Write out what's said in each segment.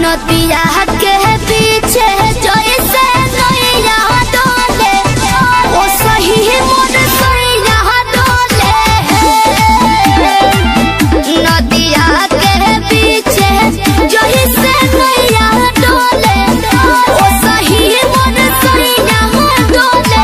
नदिया के पीछे जैसे नैया डोले ओ सही मोर सैया डोले नदिया के पीछे जैसे नैया डोले ओ सही मोर सैया डोले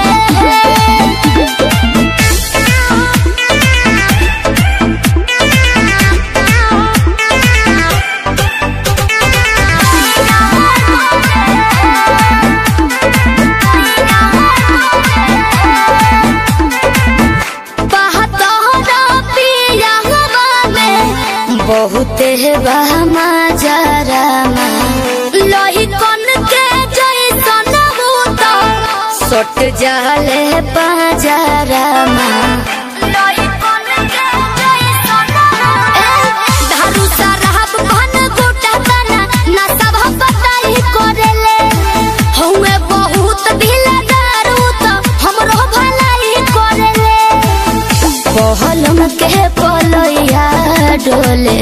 बहुत बहमा जरामा लोही कन के जैसन भूत सट जाले पाजरामा लोही कन के जैसन धारू साराब भन गोटा तना ना सब पताई करेले हउए बहुत ढीला दारू तो हमरो भलाई करेले पहलम के पलैया डोले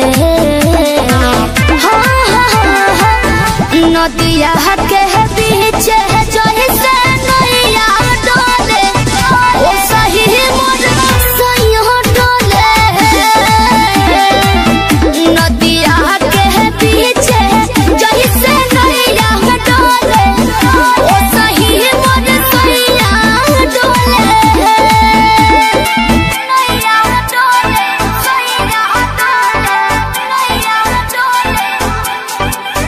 हाँ, हाँ, हाँ, हाँ। नदिया के पीछे जैसे नैया डोले ओ सही मोर सैया डोले नदिया के पीछे जैसे नैया डोले ओ सही मोर सैया डोले नैया डोले सैया डोले नैया डोले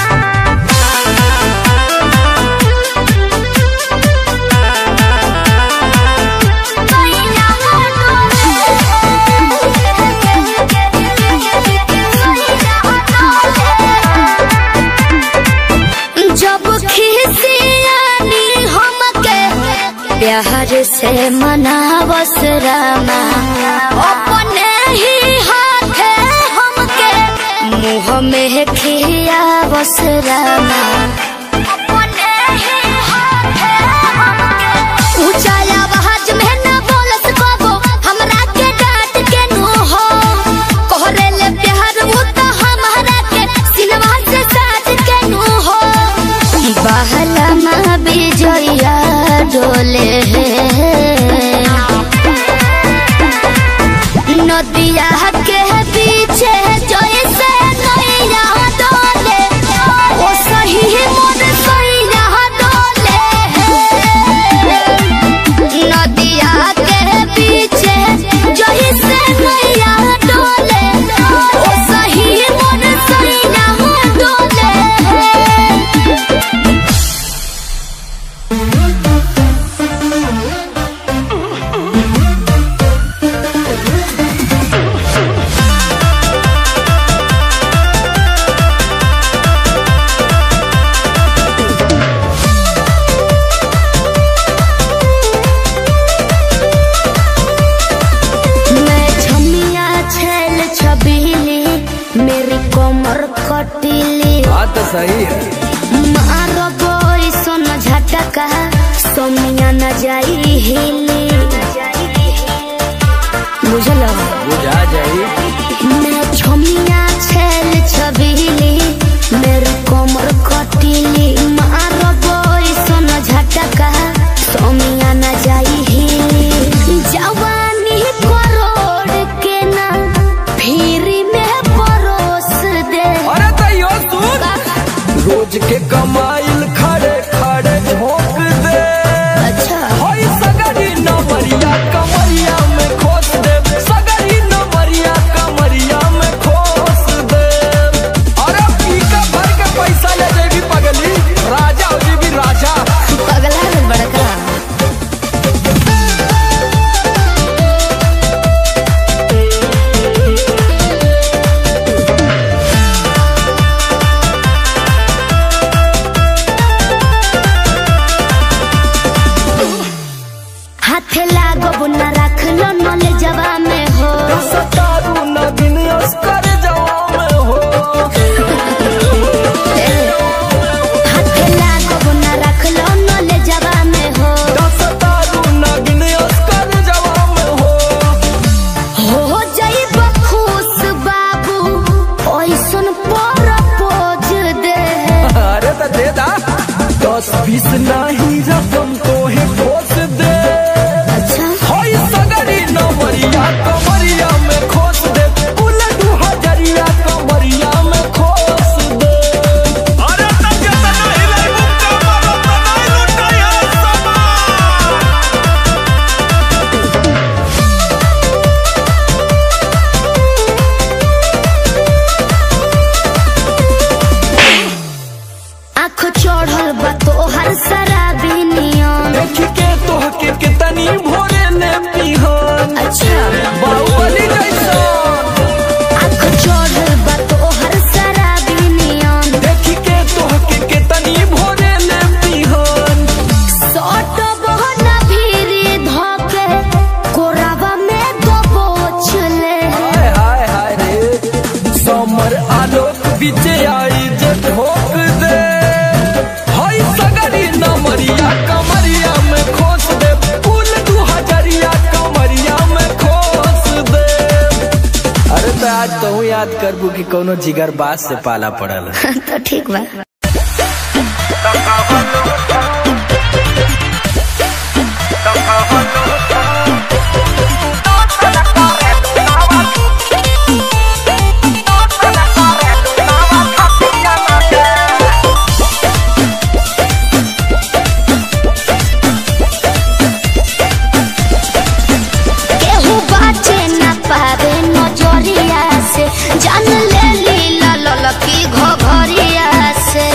जब खिसियानी हमके प्यार से मनावस रामा अपने ही हाथे हमके मुँह में खियावस रामा अपने ही हाथे हमके ऊंचा आवाज में न बोलस कबो हमरा के डांट के नु हो कोहरे ले प्यार वो तो हमारा के सिनवा से साथ के नु हो बहला माँ बिजया डोले नदिया के पीछे जैसे नैया डोले ओ सही मोर सैया डोले नदिया के पीछे जैसे नैया डोले ओ सही मोर सैया डोले मैं छमिया छेल छबीली मेरी कमर कटीली बात तो सही है मारो बोई सोन झटका सोमिया न जाई हिली बुझलो बुझा जाई मैं छमिया छेल छबीली मेरी कमर कटीली मारो बोई सोन झटका सोमिया न जाई हिली जवानी करोड़ के ना फिरी में परोस दे अरे तैयो सुन रोज के कमाइल खड़े खड़े झोंक दे अच्छा होई सगरी नमरिया कमरिया में खोस दे सगरी नमरिया कमरिया में खोस दे अरे पीका भर के पैसा ले जेबी पगली राजा हो जेबी राजा पगला है बड़का हाथे लागो न रख लो नले जवा में हो सतारू नगिन अस्कर जवा में हो हाथे लागो न रख लो नले जवा में हो सतारू नगिन अस्कर जवा में हो हो जाई खुश बाबू ओइसन पर पोज दस बीस नहीं रकम तो है खोस दे अच्छा होई सगरी नमरिया कमरिया में खोस दे कुल दू हजरिया कमरिया में खोस दे अरे तब के त नाही लागू कमर त नाही लुटाई समा आँख चढ़ल बा तोहर शराबी नियम देख के तोह के कितनी भोरे ने पिहन अच्छा बाहुबली जैसा आँख चढ़ल बा तोहर शराबी नियम देख के तोह के कितनी भोरे ने पिहन सट बहना भीरी धके कोरावा में दबोच ले हाय हाय हाय रे समर आलोक बीचे आई जे ठोक दे हाय सगरी नमरिया कमरिया में खोस दे कुल दू हजरिया कमरिया में खोस दे अरे तो आज तो याद करबू कि कोनो जिगर बास से पाला पड़ल तो ठीक बा केहू बाचे ना पावे नजरिया से जान ले लीला ललकी घघरिया से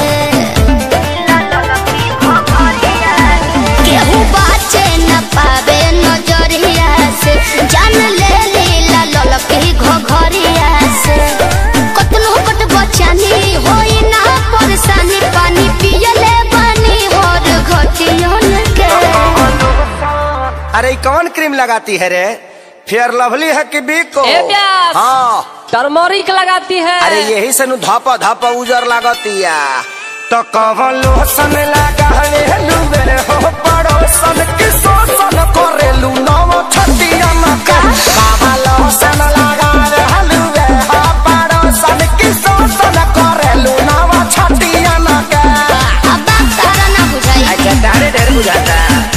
केहू बाचे ना पावे नजरिया से जान ले लीला ललकी घघरिया से कतनो कट बचानी होई ना परेशानी पानी पियले बानी और घटियन के अरे ई कौन क्रीम लगाती है रे फेयर लवली है कि बिको ए प्यास। हाँ टर्मोरिक लगाती है अरे यही से नु धापा धापा उजर लागतिया तो कवन लोसन लगा रे लुबे हो पड़ोसन की शोषण करेलू नव छतिया मका कवन लोसन लगा रे लुबे हो पड़ोसन की शोषण करेलू नव छतिया मका अब बात तारा ना बुझाई अच्छा तारे ढेर बुझाता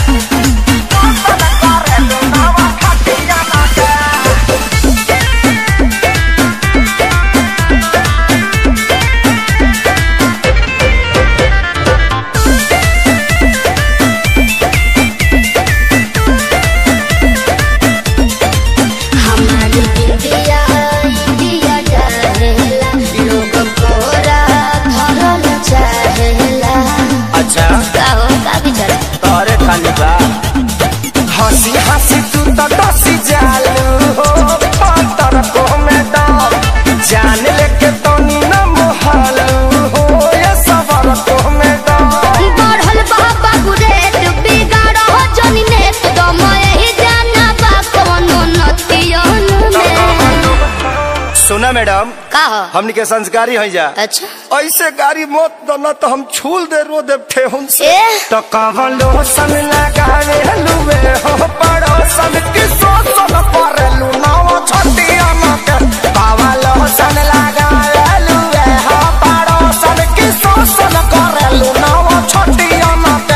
हमारी इंडिया इंडिया चाहेला लोग कोरा धरल चाहेला अच्छा का हो का विचार तोरे खाली बा हंसी हंसी तू तो डसी जालू हो पातर को में डाल जान लेके तो नी न मोहालू हो ये सबर को में डाल बढ़ल बाबा गुरेत बिगाड़ हो जनी नेत दम यही जाना बा कोनो नतियन में सुना मैडम का हो हमनी के संस्कारी हो जा अच्छा ऐसे गाड़ी मत दना तो हम छूल दे रो दे ठेहुन से ए? तो कवन लोसन लगावे लुवे हो पड़ोसन की सोसन पर लुनाव छतिया मके कवन लोसन लगावे लुवे हो पड़ोसन की सोसन कर लुनाव छतिया मके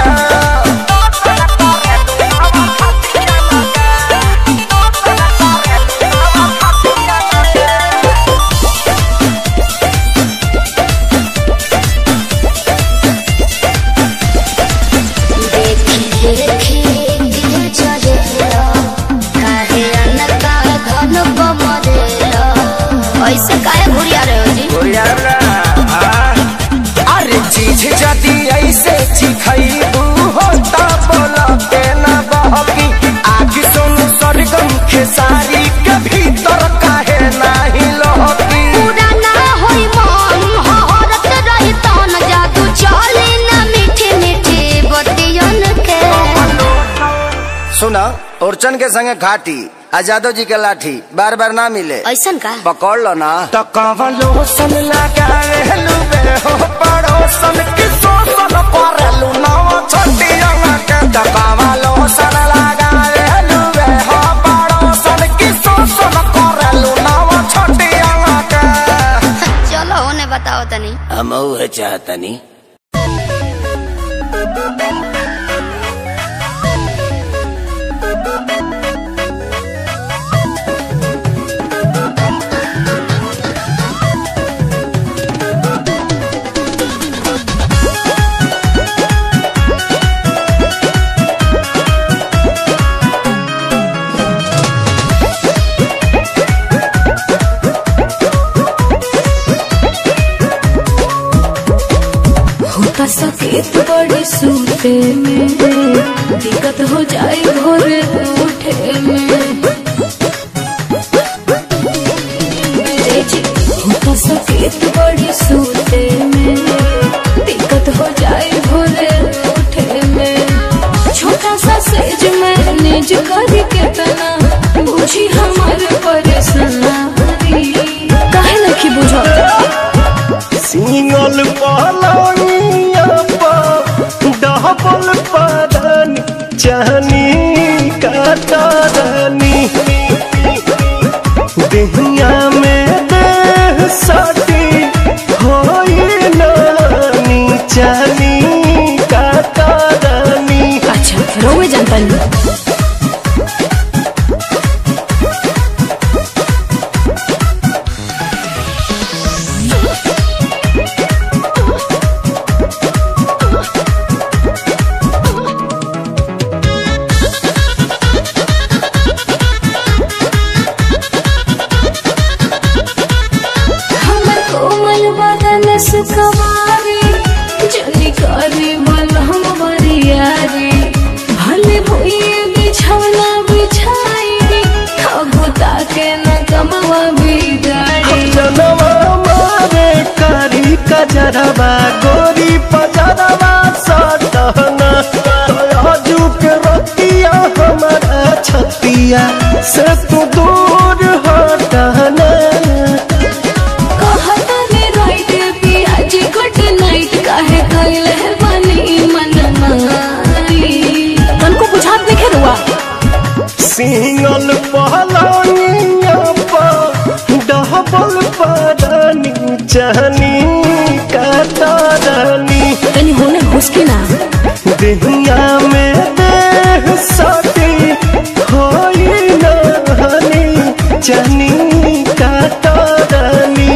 देखी देखी दिल चलेला काहे अनका घन बमरेला ऐसे काहे घुरिया रहे हो जी अरे चीज जदी ऐसे चिखैबू हो ता बोला के ना बहकी आग सुन सरगम खेसारी के भीतर काहे नाही लहकी पूरा ना होई मन हहरत रही तन जादू चली ना मीठी मीठी बतियन के सुना ओरचन के संगे घाटी आ जादव जी के लाठी बार बार ना मिले ऐसन का पकड़ लो ना तो कवलो सन लगा लुबे हो पड़ोसन की सोसन करलू नाव छटिया के तो कवलो सन लगा लुबे हो पड़ोसन की सोसन करलू नाव छटिया के चलो होने बताओ तनी हम चाहतनी होता सकेत बड़ी सूते में दिक्कत हो जाए भोर उठे में ए जी, होता सकेत बड़ी सूते में दिक्कत हो जाए भोर उठे में छोटा सा सेज में निज करी के तना बुझी हमार परेशानी काहे नहीं बुझा सिंगल पलंगिया पर डबल पदन चहनी कतरनी देहिया में देह सटी होई नानी चहनी कतरनी अच्छा रोवे जनता नहीं हमर कोमल बदन सुखवारी जल्दी करे बल हम बरियारी भले भोए बिछौना बिछाई खगुता के न कमवा बिगाड़ी जनवा मारे कारी कजरवा गोरी पजरवा सटहना तयाजू के रतिया हमारा छतिया से तू दूर हटना कहता ने राइट पियाज गुड नाइट काहे कइल है बनी मन माई तनको बुझात नहीं रुआ सिंगल पहलनिया पर डबल पदनी चहनी कतरनी तनी होने हुसके ना देहिया में देह सटी होई नहनी चनी कतरनी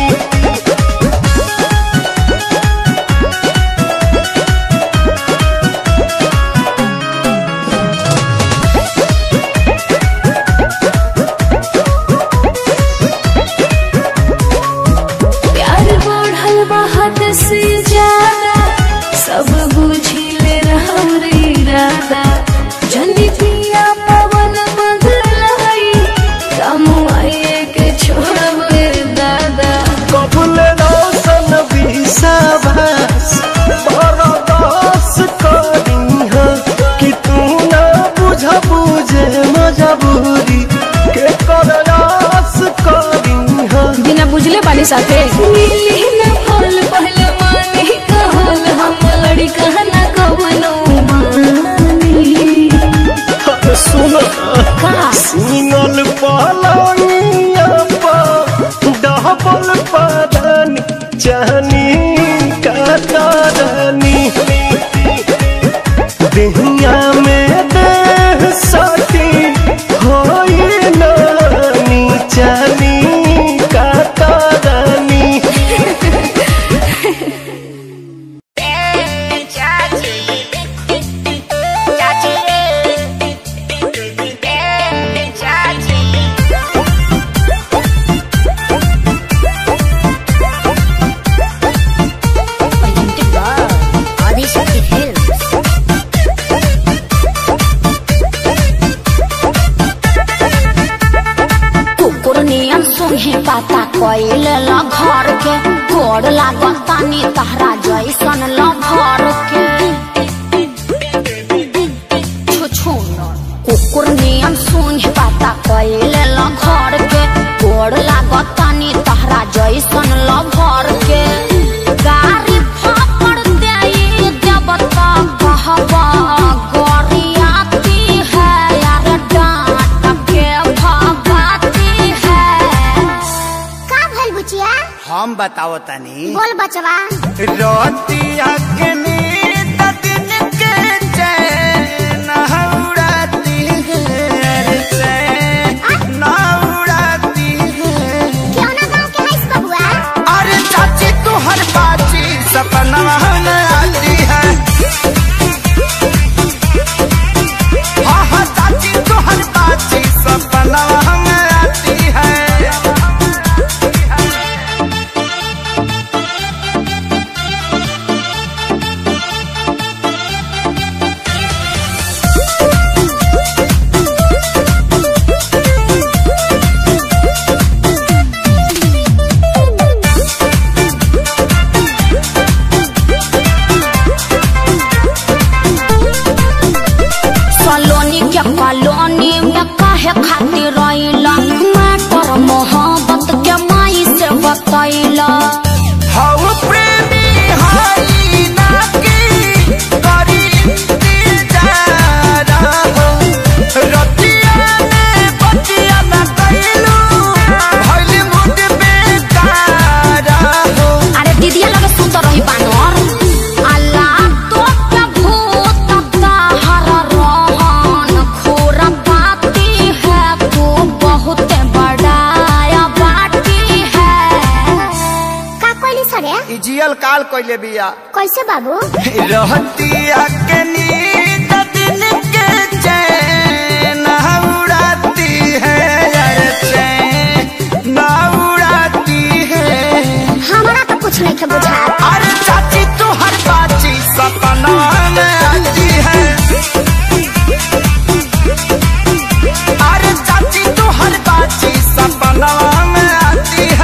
प्यार बढ़ल बहुत से ज्यादा सब बुझी ले रहरे इरादा जल्दी पिया पवन बदलाई कम आए के छोड़ब दादा कबुल रोशन विश्वास बरदास करीह कि तू ना बुझ बुझे मजबूरी के करदास करीह बिना बुझले बानी साथे मिली न फल पहले मानी कहल हम लड़ी कहना कवनो मानी सुन का सिंगल पलंगिया पर डबल पदन चहनी कतरनी देहिया में देह सटी होई नानी चहनी कतरनी आदिशक्ति फिल्म्स कुकुर नियम सुनहे पाता कोइल ल घर के गोड़ लागल तानी तहरा जैसन ल घर के छुछु कुकुर नियम सुनहे पाता कोइल ल घर के गोड़ लागल तानी तहरा जैसन ल घर के गाड़ी फापड़ देई देब त कहबा गोरियाती है यार डांट के भगाती है का भइल बुचिया हम बताओ तनी बोल बचवा रोतिया के नींद दिन ई जियल काल कइले बिया कैसे बाबू रहतिया के नींद दिन के चैन उड़ाती है यार चैन उड़ाती है हमारा तो कुछ नहीं के बुझा अरे चाची तू हर बाची सपना में आती है अरे चाची तू हर बाची सपना में आती है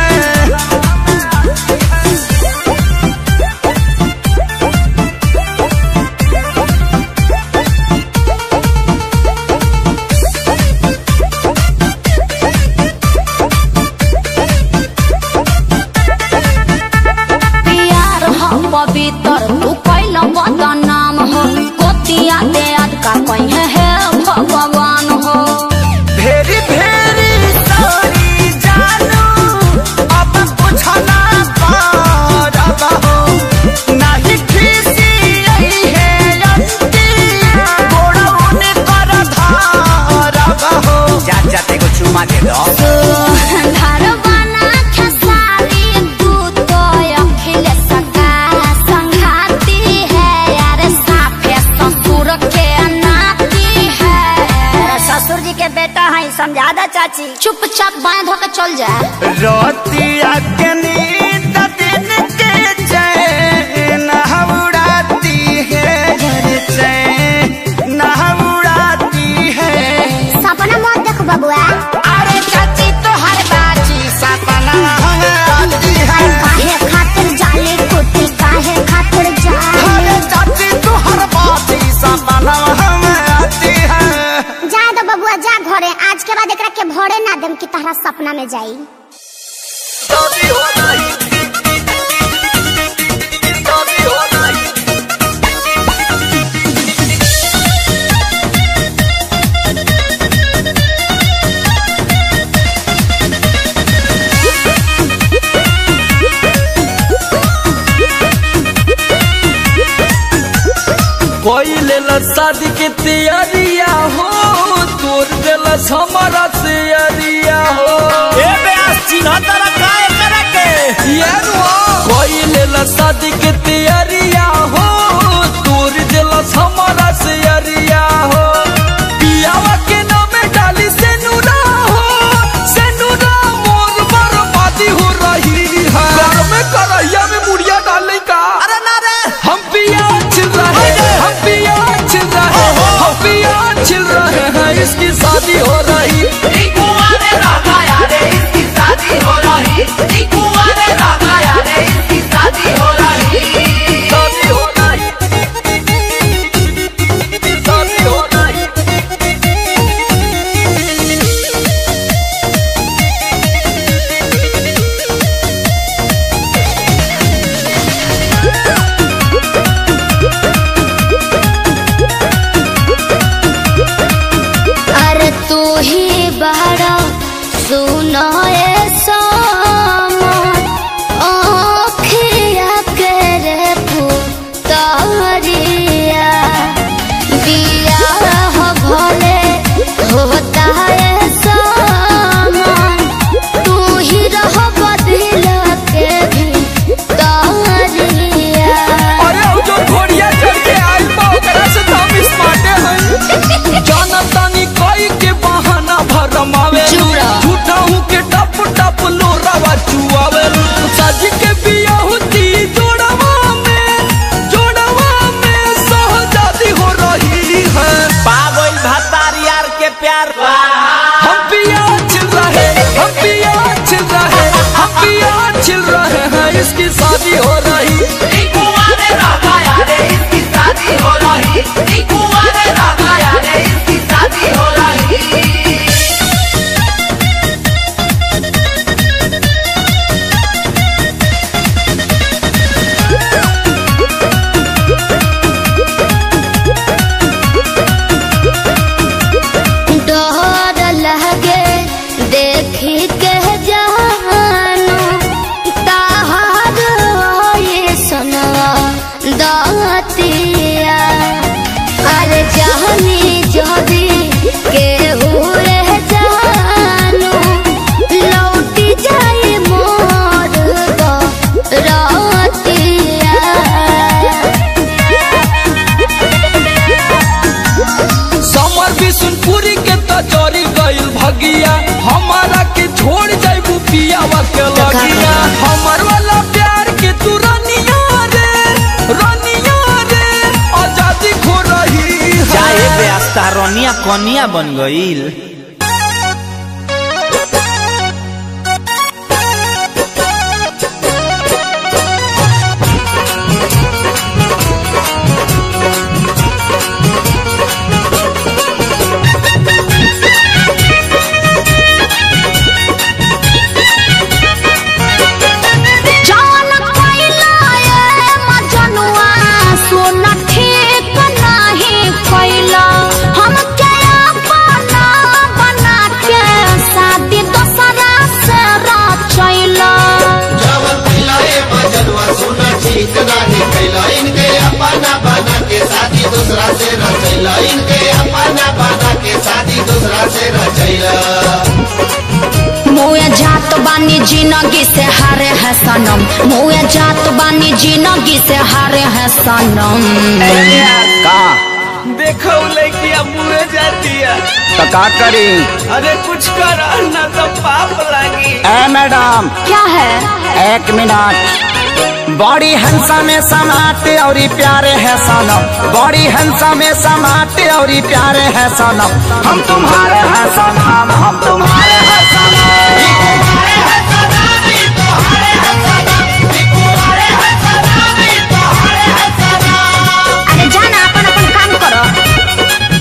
प्यार हो पवित्र तू कैल बदनाम हो कोतिया दे आज का कहीं है भगवान हो भेरी भेरी सारी जानू अब बुझना पारब हो नहीं खीसी आई है अंती गोड़वन कर धारब हो जा जाते को चुमा दे दो धरवाना खसाली तू तो अखिल सका संघाती है यार साफे ससुर के नाती है ससुर जी के बेटा है समझा दा चाची चुपचाप बाएं धो के चल जा रोतिया के नींद दिन के चैन उड़ाती है घर चैन उड़ाती है सपना मत देख बबुआ अरे चाची तो हर बाजी सपना आती है काहे खातिर जाले कुटी काहे खातिर जाले अरे चाची तो हर बाजी सपना आती है जा दो बबुआ जा घरे आज के बाद एकरा के भरे ना देम कि तहरा सपना में जाई शादी हो नहीं शादी हो नहीं कोई लेला शादी के तैयारिया हो तोर देला हमारा तैयारिया हो ए बेस चिन्ह तरह काय करे के यारुआ कोई लेला शादी के तैयारिया हो तोर देला हमारा तैयारिया हो पियावा के नामे डाली से नूरा हो से नूरा मोर बर्बादी हो रही है घर में करैया में मुड़िया डाले का अरे ना रे हम पिया छिल रहे हैं हम पिया छिल रहे हैं हम पिया छिल रहे हैं इसकी शादी हो रही शादी हो रही शादी हो रही अरे तू ही बड़ा सुनो ए सोमन ओखिया के रे पुतरिया बिया हो भले होता है सोमन तू ही रहो बदल के भी तरिया अरे वो जो घोड़िया चढ़ के आई बा ओकरा से तो हम स्मार्टे हैं जाना तानी कोई के बहाना भरमावे चुरा। झूठा हूँ के टप टप लोरावा चुआवे साजी के बिया होती जोड़वा में जोड़वा में सहजादी हो रही है पागल भतार यार के प्यार हम पिया छिल रहे हम पिया छिल रहे हम पिया छिल रहे हैं इसकी शादी हो रही डर लगे देखी के जानो ताहर भगिया हमर वाला प्यार के तू रनिया रे रनिया रे आजादी खो रही चाहे है बेस्ता रनिया कनिया बन गईल जान कैला ए मजनुआ सोना ठीक नाही कैला हम के अपना बना के शादी दोसरा से रचैला जवन पिलाए बजलवा सुना ठीक नाही कैला इनके अपना बना के शादी दूसरा से रचैला इनके अपना बना के शादी दूसरा से रचैला मुए जात बानी जिंदगी से हारे है सनम मुए जात बानी जिंदगी से हारे है सनम का देखो लड़किया मुँह जाती है तो का करी अरे कुछ कर ना तो पाप लागी ए मैडम क्या है एक मिनट बड़ी हंसा में समाते और प्यारे है सनम बड़ी हंसा में समाते और प्यारे है सनम हम तुम्हारे हैं सनम हम तुम्हारे हैं सनम अरे जाना अपन अपन काम करो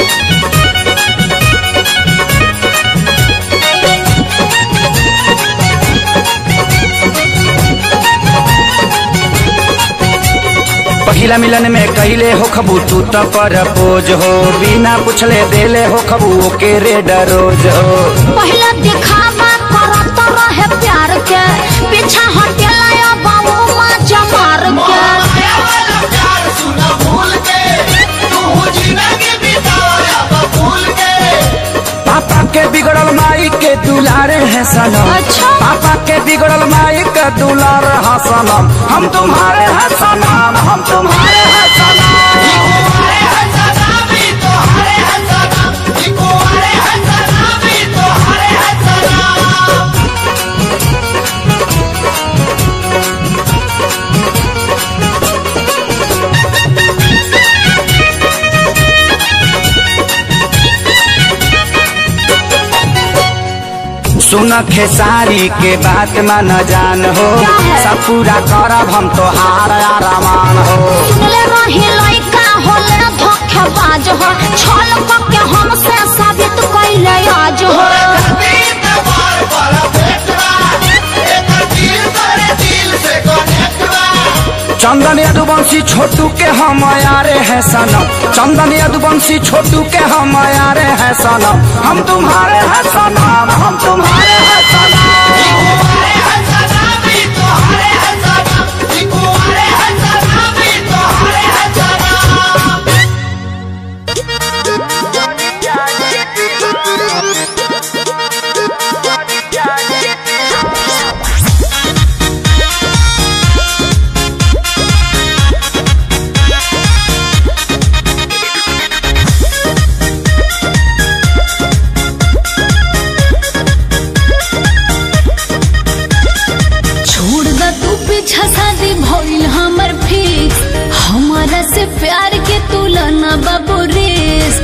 पहिला मिलन में कहले हो खबू तू तो पर पोज हो बिना पूछले देले हो खबू ओके रेड रोज हो पहले दिखावा करत रहे प्यार के पीछा हटेला या बाबू माँ जमार के प्यार सुना भूल के तू जिंदगी बिताया भूल के पापा के बिगड़ल माई के दुलारे है सनम अच्छा। पापा के बिगड़ल माई के दुलार है सनम हम तुम्हारे हैं सनम हम तुम्हारे हैं सनम सुन खेसारी के बात मन जान हो क्या है? सब पूरा करब हम तो हार आरामान हो सुनले रही लइका होले धोखेबाज हो छल के हमसे साबित कैले आज हो चंदन यदुवंशी छोटू के हम यारे हैं सनम चंदन यदुवंशी छोटू के हम यारे हैं सनम हम तुम्हारे हैं सनम हम तुम्हारे हैं सनम छोड़ द तू पीछा शादी भइल हमर फिक्स हमारा से प्यार के तुलना बाबू रेस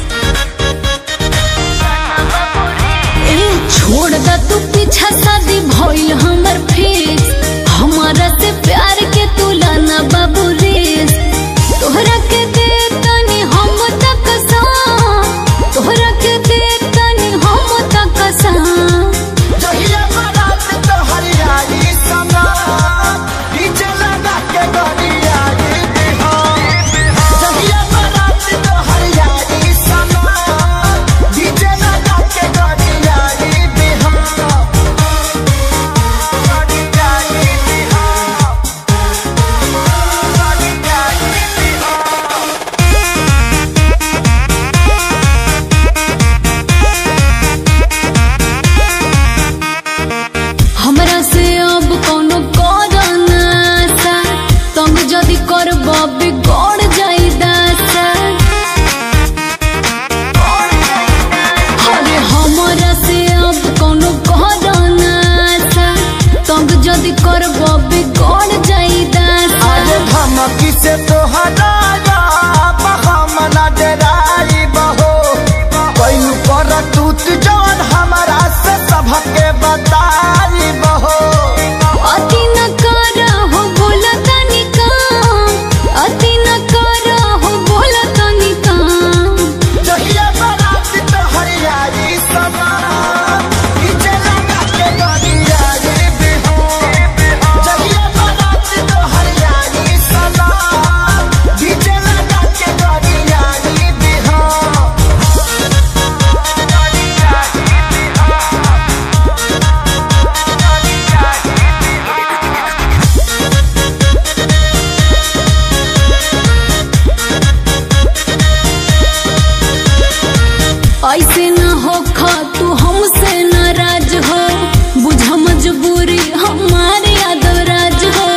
ए छोड़ द तू पीछा शादी भइल हमर फिक्स हमारा से प्यार के तुलना बाबू रेस तोहरा के दे तनी हम तक सा तोहरा के दे तनी हम तक सा जहिया बारात तो हरियाली सनम डीजे लगा के गरियाली बिहार जहिया बारात तो हरियाली सनम डीजे लगा के गरियाली बिहार गरियाली गड़ जाई दास आज धमकी से तोहरा हम न डराई बहो कैलू कर टूट जवन हमारा से सबके बताई बहो अति न कर हो बोला तनी काम अति न कर हो बोला तनी काम जहिया बारात तो हरियाई समा पीछे लगा के गरियाई बिहो जहिया बारात तो हरियाई समा पीछे लगा के गरियाई बिहो ऐसे न हो खा तू हमसे नाराज हो बुझा मजबूरी हमारे यादव राज हो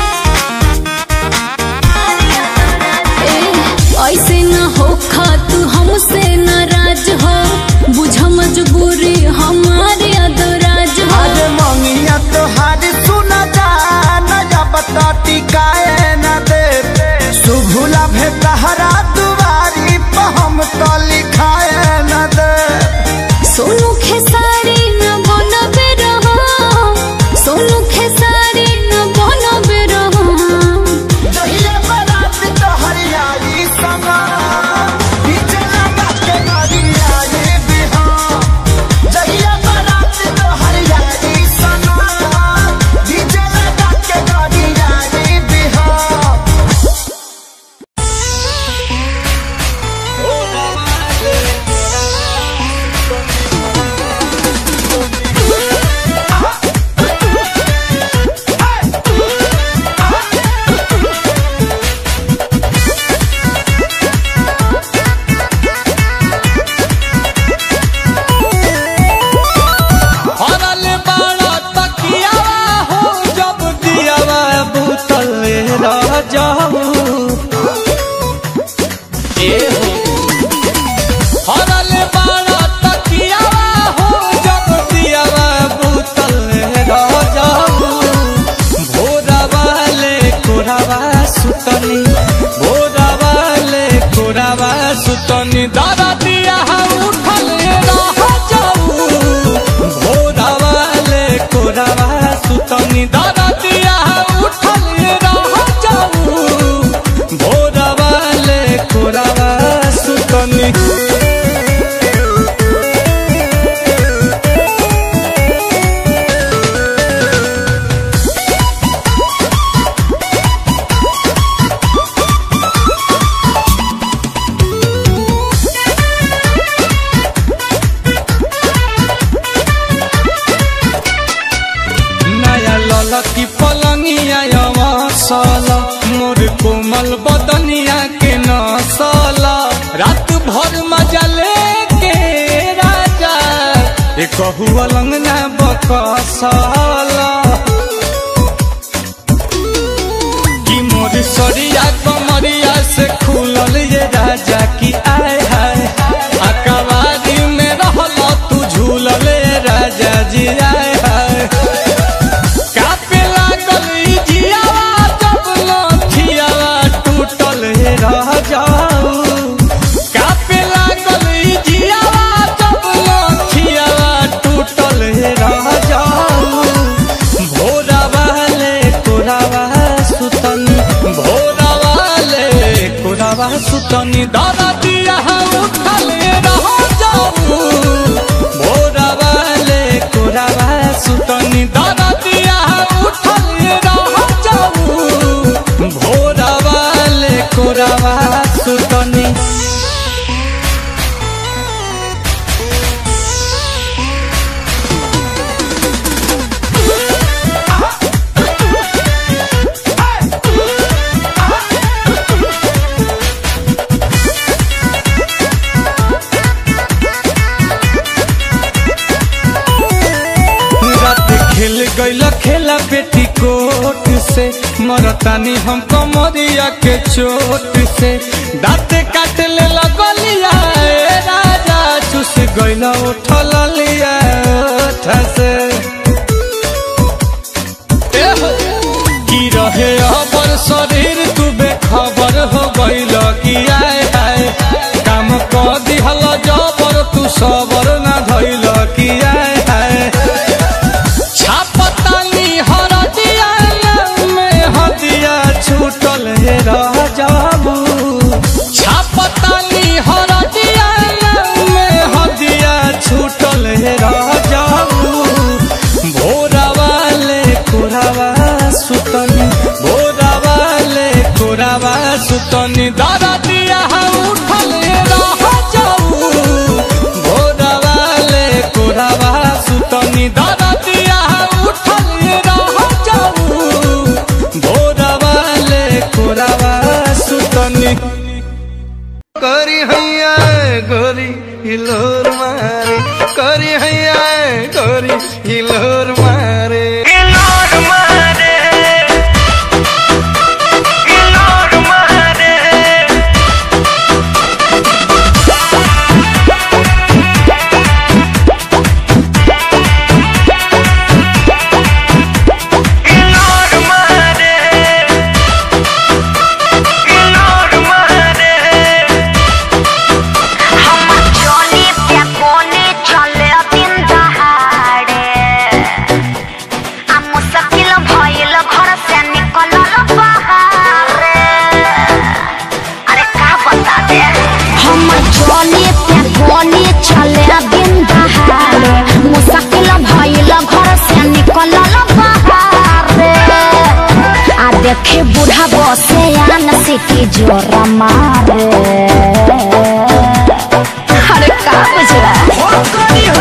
ए, ऐसे न हो खा तू हमसे नाराज हो बुझा मजबूरी हमारे यादव राज हो आज मंगिया तोहार सुना जा नया बताती काए न दे सुभुला भेटहरा दुआरी पर हम तो लिखाए न दे सोनू खेसारी न बनबे रहो सोनू खेसारी न बनबे रहो जहिया बारात तो हरियाई समा पीछे लगा के गरियाई बिहार जहिया बारात तो हरियाई समा पीछे लगा के गरियाई बिहार हरल बाड़ा तकियावा हो जब दियावा बुतल रह जाऊ ए हो हरल बाड़ा तकियावा हो जब दियावा बुतल रह जाऊ भोरवा ले कोरावा सुतनी भोरवा ले कोरावा सुतनी दादा दिया उठल रह जाऊ भोरवा ले कोरावा सुतनी दादा दिया उठल रह जाऊ भोरवा ले कोरावा सुतनी नया ललकी पलंगिया अवसल मोर कोमल बदनिया के नसल रात भर मजा लेके राजा एक अलंग ना बकसल कि मोर सरिया कमरिया से खुलल ये राजा की आय हाय अकबारी में रहल तू झूलल ये राजा जी आय हाय कापे लागल ई जियावा जब लठियावा टूटल हे रह जाऊ कापे लागल ई जियावा जब लठियावा टूटल हे रह जाऊ भोरावा ले कोरावा सुतनी भोरावा ले कोरावा सुतनी दादा दिया उठल रह जाऊ भोरावा ले कोरावा सुतनी दादा दिया उठल रह जाऊ भोरावा ले कोरावा सुतनी रात खेल गईल खेला बेटी कोट से मरतानी हम कमरिया के चोट से दाँत काट ले लगलिया ए राजा चुस गईल उठल लिया ओठ से ए हो, कि रहे अबर शरीर तू बेखबर हो गईल कि आए आए काम क दिहल जबर तू सबर ना धइल कि आए आए छापतानी हरदिया में हदिया छूटल हे रह जाबू छापतानी हरदिया में हदिया छूटल हे रह जाबू भोरा वाले कोरावा सुतनी भोरा वाले कोरावा सुतनी दादा दिया उठल हे रह जाऊ भोरा वाले कोरावा सुतनी दादा दिया उठल हे रह जाऊ भोरा वाले कोरावा सुतनी करी हैया गोरी हिलोर मारे करी हैया गोरी हिलोर मारे हिलोर मारे हिलोर मारे हिलोर मारे हिलोर मारे हम चली पे कोने चले दिन दहाड़े आ मुश्किल भइल घर से निकलल बाहरे अरे का बता दे हम चली पे कोने चले दिन दहाड़े मुश्किल भइल घर से निकलल बाहरे आ देखे बूढ़ा बसे आन सिटी जोर मारे अरे का बुझला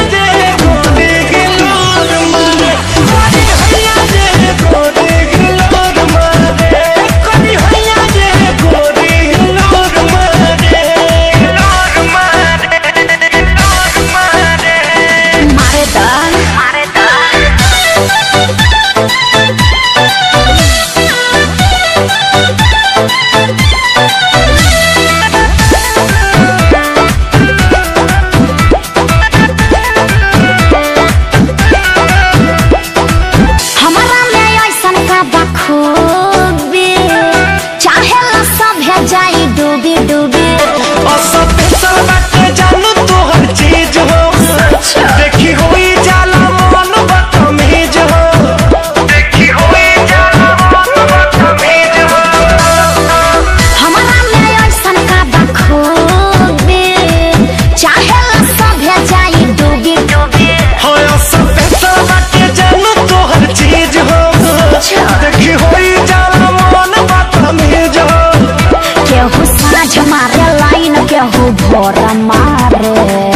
मारे दा मारे दा हमारा में ऐसन का बखूबी चाहे ला सब है जाई डूबी डूबी देखी होई जाला मन बदतमीज हो देखी होई जाला मन बदतमीज हो हमारा में ऐसन का बखूबी चाहे ला सब है जाई डूबी डूबी होय सब पैसा बाटे जानू तोहर चीज हो देखी होई जाला मन बदतमीज हो केहू साँझ मारे लाइन केहू भोर मारे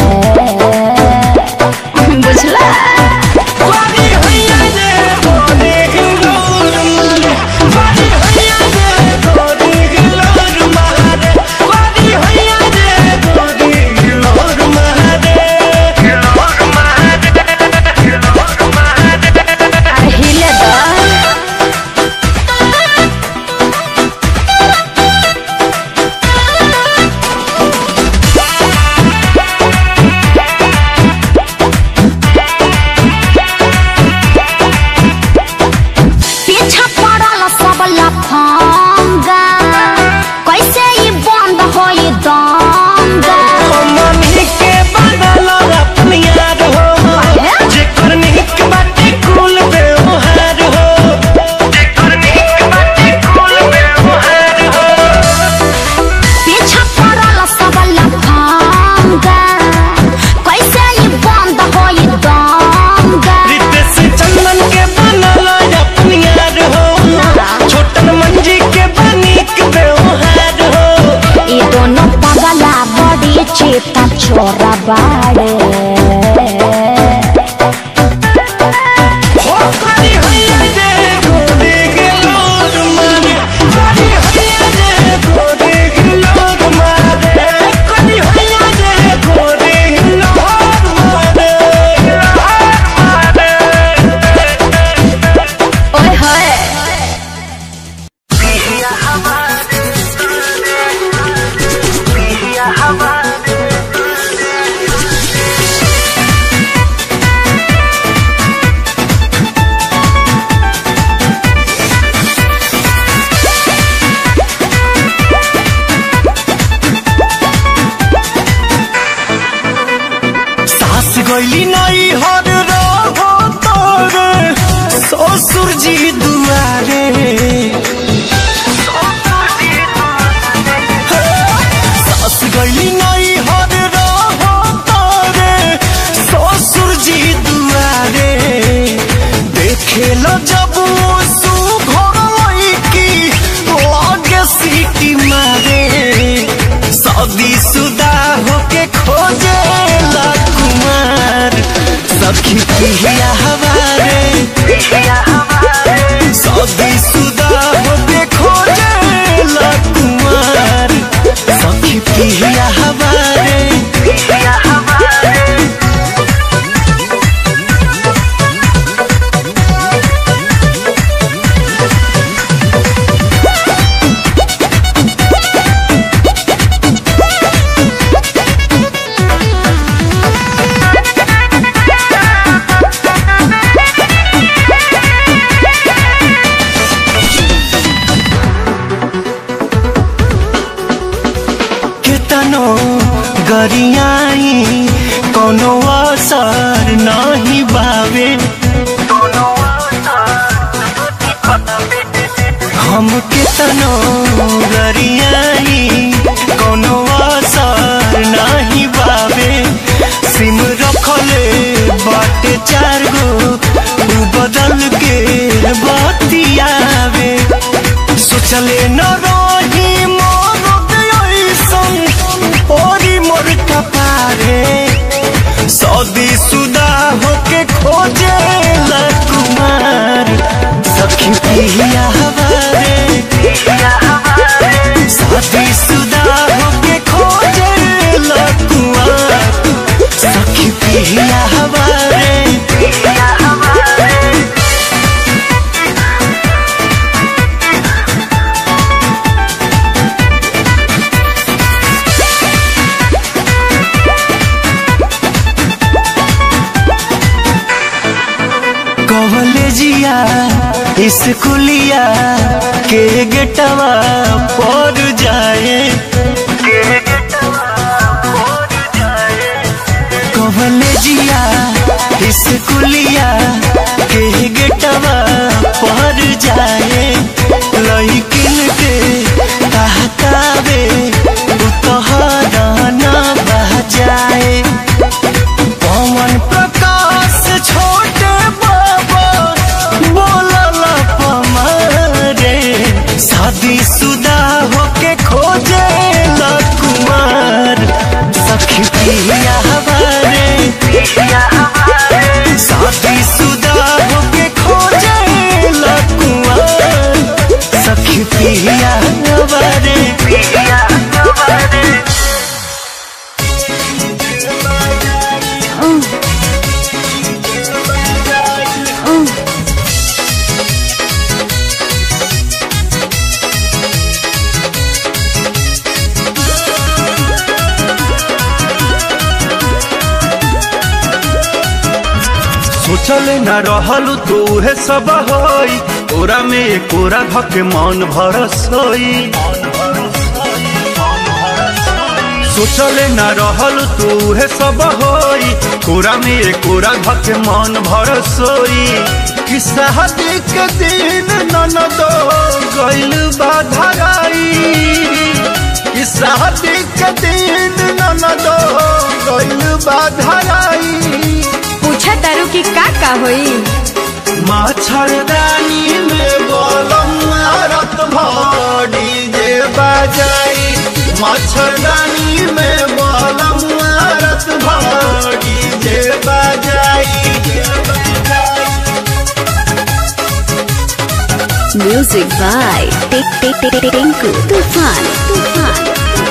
बुझला बारी होइया जे गोरी हिलोर मारे बारी होइया जे गोरी हिलोर मारे बारी होइया जे गोरी हिलोर मारे हिलोर मारे हिलोर मारे अरे हिले दा पीछा पड़ल सब लफंगा कैसे ई बंद होई दंगा मम्मी के बदल अपनी याद हो जेकर निक बाटे कुल व्यवहार हो जेकर निक बाटे कुल व्यवहार हो पीछा पड़ल सब लफंगा कैसे ई बंद होई दंगा रितेश चंदन के बनल अपनी याद हो छोटन मंजी के बनिक व्यवहार हो ई दोनों पगला बड़ी चेता छोरा बाड़े हो करी होइया जे गोरी गिलोर मारे करी होइया जे गोरी गिलोर मारे करी होइया जे गोरी गिलोर मारे ओए होए हमारे गरियाई कोनो असर नहीं बावे हम कितनो गरियाई कोनो असर नहीं बावे सिम रखले बाटे चार गो उ बदल के बतियावे सोचले न रही मोर ऐसन ओरी मोर कपारे सदी सुदा होके खोजे ला कुमार सखी पिया हवारे सदी सुदा होके खोजे ला कुमार सखी पिया हवारे कॉलेजिया स्कूलिया के गेटवा पर जाए कॉलेजिया स्कूलिया के गेटवा पर जाए लइकिन के कहतावे उतहरा न बह जाए पवन प्रकाश छोटे बाबा बोलल पमारे शादी सुदा होके खोजे ला कुमार सखी पिया हवारे शादी सुदा होके खोजे ला कुमार सखी पिया हवारे पिया हवारे सोचले न रहलू तू हे सब होई तोरा में कोरा धके मन भरसोई सोचले न रहलू तू हे सब होई कोरा में कोरा धके मन भरसोई कि शादी के दिन ननद गइल बाधराई कि शादी के दिन ननद गइल बाधराई पूछा तारू की का का होई मच्छरदानी में बोलम मारत भड़ी जे बजाई मच्छरदानी में बोलम मारत भड़ी जे बजाई music by tick tick tick tick Tinku तूफान तूफान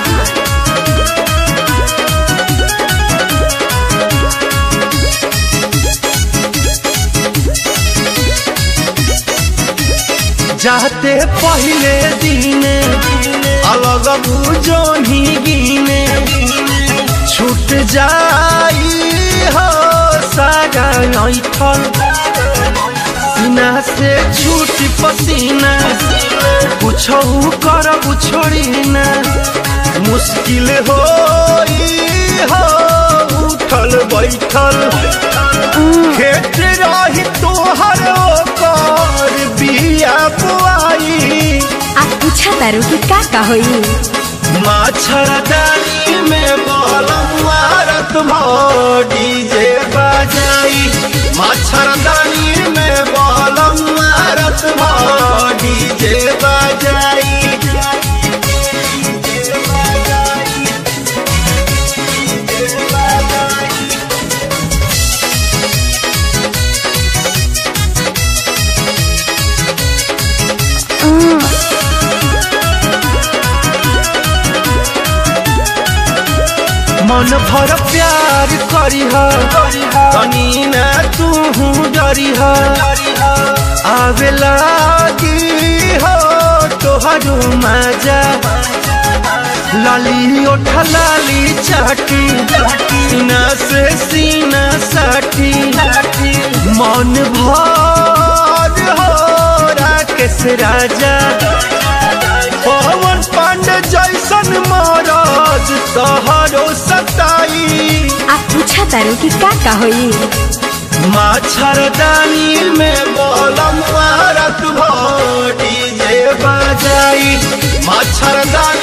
जाते पहले दिने अलग बुझोनी गिने छूट जाई हो सागा ऐठल सीना से छूट पसीना कुछो कर छोड़ी ना मुश्किल हो हो उठल बैठल खेत रही तोहर ओकर बिया बुआई आप पूछा तारू की का का होई मच्छरदानी में बलम मारत भोडी जे बजाई मच्छरदानी में बलम मारत भोडी जे बजाई मन भर प्यार करीह तनी न तू डरीह आवे लागी हो तोहरो मजा लाली ओठ लाली चाटी सीना से सीना साटी मन भर हो राकेश राजा पवन पांडे जैसन मरद आज तोहरो सताई आप पूछा तारू कि का का होई मच्छरदानी में बोलम रत भो डीजे बजाई मच्छरदानी